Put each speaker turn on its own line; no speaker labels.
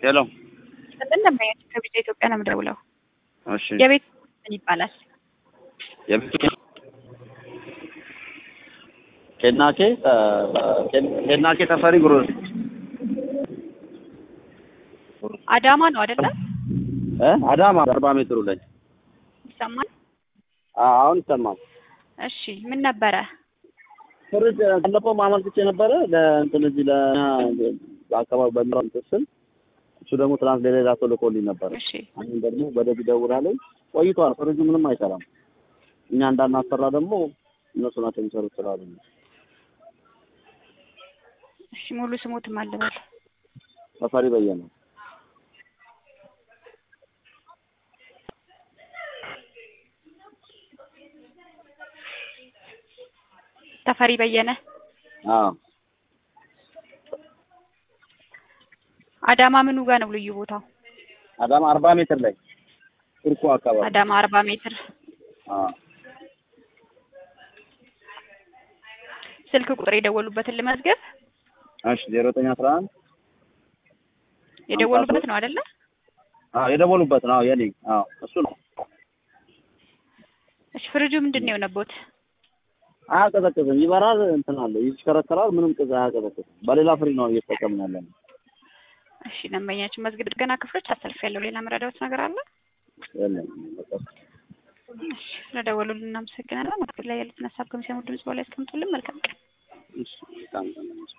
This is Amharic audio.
ሄሎ
እንደምናያቸው ከቢጫ ኢትዮጵያ ነው የምደውለው።
እሺ
የቤት ምን ይባላል?
የቤት ኬናኬ ኬናኬ ተፈሪ ግሮስ
አዳማ ነው አይደለ?
እ አዳማ አርባ ሜትሩ ላይ
ይሰማል?
አ- አሁን ይሰማል።
እሺ ምን ነበረ?
ፍርድ ባለፈው ማመልክቼ ነበረ ለእንትን እዚህ ለአካባቢ በሚራ ስል እሱ ደግሞ ትናንት ለሌላ ሰው ልኮልኝ ነበረ።
እሺ
አሁን ደግሞ ወደዚህ ደውላለኝ ቆይቷል። ፍርጁ ምንም አይሰራም። እኛ እንዳናሰራ ደግሞ እነሱ ናቸው የሚሰሩት ስላሉ ነው።
እሺ ሙሉ ስሙትም አልበል
ተፈሪ በየነ
ተፈሪ በየነ
አዎ
አዳማ ምኑ ጋር ነው ልዩ ቦታው?
አዳማ አርባ ሜትር ላይ ቱርኩ አካባቢ
አዳማ አርባ ሜትር
አዎ
ስልክ ቁጥር የደወሉበትን ልመዝገብ።
እሺ ዜሮ ዘጠኝ አስራ አንድ
የደወሉበት ነው አይደለ?
አዎ የደወሉበት ነው። አዎ የኔ አዎ እሱ ነው።
እሺ ፍሪጁ ምንድን ነው የሆነቦት?
አያቀዘቅዝም። ይበራል፣ እንትን አለ ይሽከረከራል። ምንም ቅዝ አያቀዘቅዝም። በሌላ ፍሪ ነው እየተጠቀምን ያለ ነው።
እሺ ደንበኛችን መዝግብ ጥገና ክፍሎች አሰልፍ ያለው ሌላ መረዳዎት ነገር አለ?
የለም በቃ
እሺ ስለደወሉልን እናመሰግናለን። መስገድ ላይ ያሉትን ሀሳብ ከሚሰሙ ድምጽ በላይ ያስቀምጡልን። መልካም ቀን።
እሺ በጣም